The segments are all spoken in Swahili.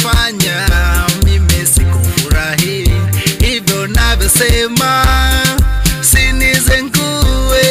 ulivyofanya mimi sikufurahi hivyo navyosema sinizengue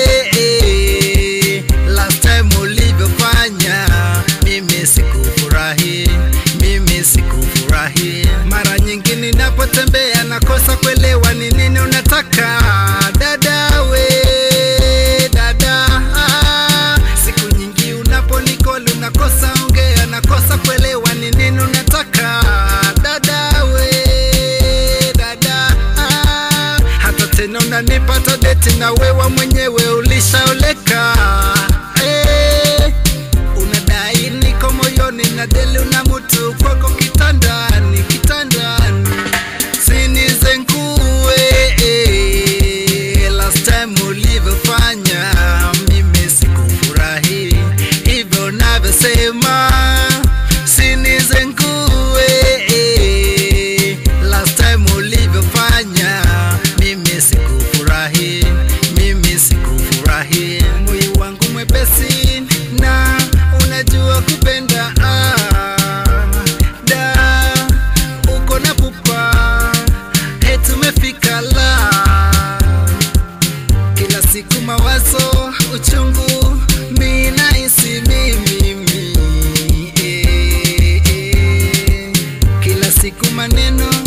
last time ulivyofanya mimi sikufurahi mimi sikufurahi mara nyingi ninapotembea nakosa kuelewa ni nini unataka dada we dada ah. siku nyingi unaponikoli unakosa ongea nakosa kuelewa ni nini unataka dada we dada ah. hata tena unanipata deti na wewa mwenyewe ulishaoleka eh. unadai niko moyoni na deli una mutu kwako kitandani kitandani sinizengue last time ulivyofanya mimi sikufurahi hivyo navyosema sinizengue last time ulivyofanya mimi sikufurahi mimi sikufurahi moyo wangu mwepesi na unajua kupenda ah, da uko na pupa eti umefika la kila siku mawazo uchungu mi nahisi mimi eh, eh. kila siku maneno